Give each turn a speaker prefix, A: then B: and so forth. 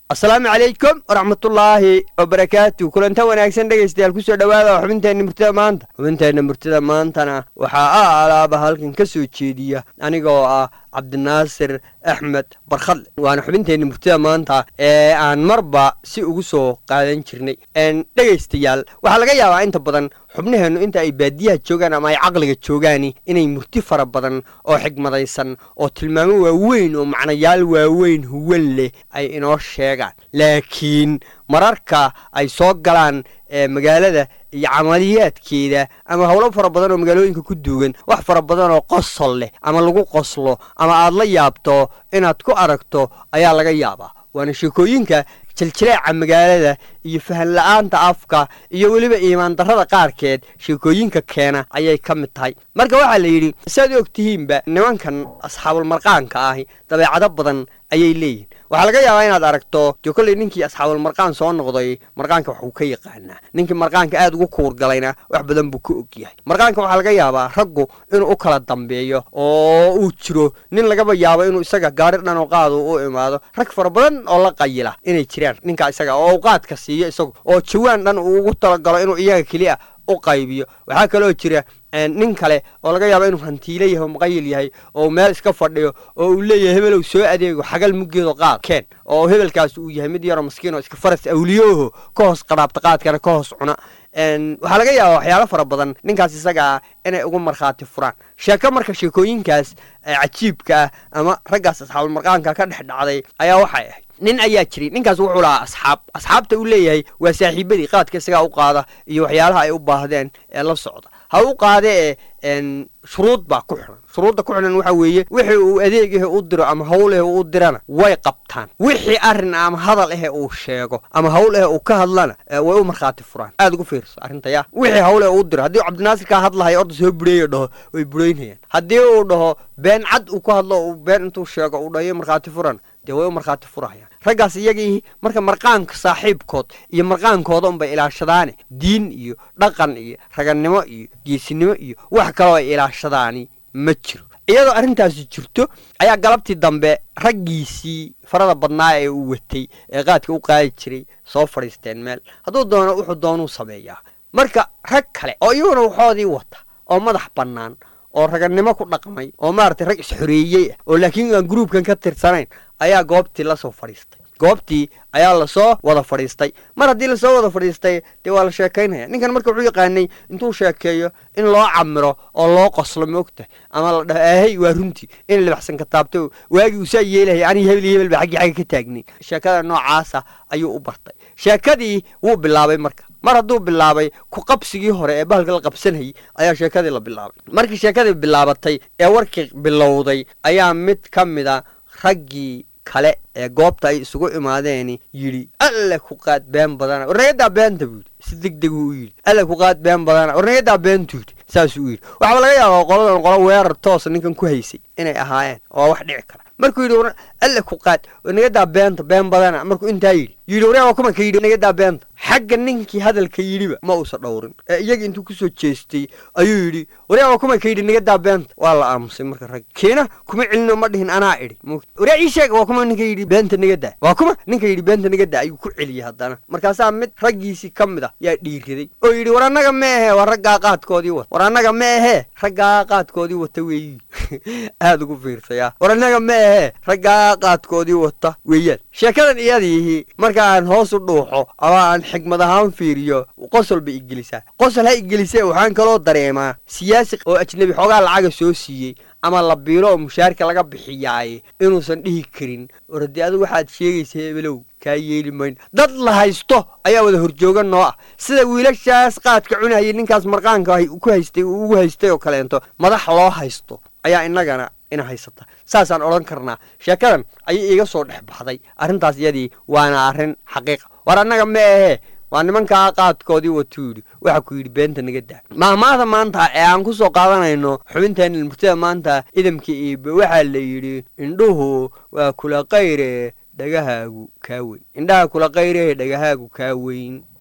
A: asalaamu calaykum waraxmatullaahi wabarakaatu kulanta wanaagsan dhegaystayaal kusoo dhowaada xubinteenna murtida maanta xubinteenna murtida maantana waxaa a alaaba halkan ka soo jeediya anigoo ah cabdinaasir axmed barkhadle waana xubinteenna murtida maanta ee aan marba si ugu soo qaadan jirnay dhegaystayaal waxaa laga yaabaa inta badan xubnaheennu inta ay baadiyaha joogaan ama ay caqliga joogaani inay murti fara badan oo xigmadaysan oo tilmaamo waaweyn oo macnayaal waaweyn huwan leh ay inoo sheegaan laakiin mararka ay soo galaan magaalada iyo camaliyaadkeeda ama howlo fara badan oo magaalooyinka ku duugan wax fara badan oo qosol leh ama lagu qoslo ama aad la yaabto inaad ku aragto ayaa laga yaabaa waana sheekooyinka jiljileeca magaalada iyo fahan la-aanta afka iyo weliba iimaan darrada qaarkeed sheekooyinka keena ayay ka mid tahay marka waxaa la yidhi siaad og tihiinba nimankan asxaabulmarqaanka ahi dabeecado badan ayay leeyihin waxaa laga yaabaa inaad aragto dee kolley ninkii asxaabulmarqaan soo noqday marqaanka waxuu ka yaqaanaa ninkii marqaanka aad ugu kuurgalayna wax badan buu ka og yahay marqaanka waxaa laga yaabaa raggu inuu u kala dambeeyo oo uu jiro nin lagaba yaabo inuu isaga gaari dhan oo qaadu u imaado rag fara badan oo la qayila inay jiraan ninkaa isaga oo u qaadka siiyo isagu oo jawaan dhan uu ugu talagalo inuu iyaga keliya u qaybiyo waxaa kaloo jira nin kale oo laga yaabo inuu hantiilo yahay oo muqayil yahay oo meel iska fadhiyo oo uu leeyahay hebelow soo adeego xagal muggeedo qaad keen oo hebelkaas uu yahay mid yaroo maskiin oo iska faras awliyooho ka hoos qadhaabta qaadkana ka hoos cuna waxaa laga yaabaa waxyaalo fara badan ninkaas isagaa inay ugu markhaati furaan sheeko marka sheekooyinkaas cajiibka ah ama raggaas asxaabulmarqaanka ka dhex dhacday ayaa waxay ahayd nin ayaa jiray ninkaas wuxuu lahaa asxaab asxaabta uu leeyahay waa saaxiibadii qaadka isagaa u qaada iyo waxyaalaha ay u baahdeen ee la socda ha u qaade ee shuruud baa ku xiran shuruudda ku xidhan waxa weeye wixii uu adeeg ahe u diro ama hawl ahe u dirana way qabtaan wixii arrin ama hadal ahe uu sheego ama hawl ahe uu ka hadlana way u markhaati furaan aad ugu fiirso arrinta yaa wixii hawl ahe u diro haddii cabdinaasir kaa hadlahayo orda soo bureeyo dhaho way bureynayaan haddii uu dhaho been cad uu ka hadlo uu been intuu sheego uu dhayo markhaati furan dee way u markhaati furahayaan raggaas iyagii marka marqaanka saaxiibkood iyo marqaankooda unbay ilaashadaane diin iyo dhaqan iyo ragannimo iyo geesinimo iyo wax kaloo ay ilaashadaani ma jiro iyadoo arrintaasi jirto ayaa galabtii dambe raggiisii farada badnaa ee uu watay ee qaadka u qaadi jiray soo fadhiisteen meel hadduu doono wuxuu doonuu sameeyaa marka rag kale oo iyaguna waxoodii wata oo madax bannaan oo ragannimo ku dhaqmay oo maaragtay rag isxoreeyey ah oo laakiin aan gruubkan ka tirsanayn ayaa goobtii la soo fadhiistay goobtii ayaa lasoo wada fadhiistay mar haddii lasoo wada fadhiistay dee waa la sheekaynaya ninkan marka wuxuu yaqaanay intuu sheekeeyo in loo camiro oo loo qoslo moogtahay ama la dhaho aahey waa runtii in libaxsan ka taabto waagii uusaa yeelahaya aniga hebel iyo hebel ba xaggii xagga ka taagnayn sheekada noocaasa ayuu u bartay sheekadii wuu bilaabay marka mar hadduu bilaabay ku qabsigii hore ee bahalka la qabsanayay ayaa sheekadii la bilaabay markii sheekadii bilaabatay ee warkii bilowday ayaa mid ka mida raggii kale ee goobta ay isugu imaadeeni yidhi alle ku qaad been badana warnagadaa beenta buu yidhi si deg deguu u yidhi alle ku qaad been badana warnagadaa beentuu yidhi saasuu u yidhi waxaaba laga yaabaa qoladan qolo weerar toosa ninkan ku haysay inay ahaayeen oo wax dhici kara markuu yidhi alle ku qaad warnagadaa beenta been badana markuu intaa yidhi yidhi waryaa waa kuma ka yidhi nagadaa beenta xagga ninkii hadalka yidhiba ma uusa dhowrin ee iyaga intuu kusoo jeestay ayuu yidhi waryaa waa kuma ka yidhi nagadaa beenta waa la aamusay marka rag kiina kuma celino ma dhihin anaa idhi waryaa ii sheeg waa kuma ninka yidhi beenta nagadaa waa kuma ninka yidhi beenta nagadaa ayuu ku celiyey haddana markaasaa mid raggiisii ka mid a yaa dhiiraday oo yidhi war annaga ma ahee waa raggaa qaadkoodii wata war annaga ma ahee raggaa qaadkoodii wata weeyi aada ugu fiirsaya war annaga ma ahee raggaa qaadkoodii wata weeyaan sheekadan iyadiihi marka aan hoos u dhuuxo ama aan xigmad ahaan fiiriyo qosol bay igelisaa qosol ha igelisee waxaan kaloo dareemaa siyaasi oo ajnebi xoogaa lacaga soo siiyey ama la biilo oo mushaarka laga bixiyaaye inuusan dhihi karin war haddii adigu waxaad sheegaysa hebelow kaa yeeli mayn dad la haysto ayaa wada horjooga noo ah sida wiilashaas qaadka cunayay ninkaas marqaanka ku haystay uu ugu haystay oo kaleento madax loo haysto ayaa innagana ina haysata saasaan odhan karnaa sheekadan ayay iiga soo dhex baxday arrintaas iyadii waana arrin xaqiiqa war annaga ma ahee waa nimankaa qaadkoodii watuu yidhi waxa ku yidhi beenta naga daa maahmaahda maanta ee aan ku soo qaadanayno xubinteena murtida maanta idamka iibe waxaa la yidhi indhuhu waa kula qayre dhagahaagu kaa weyn indhaha kula qayre dhagahaagu kaa weyn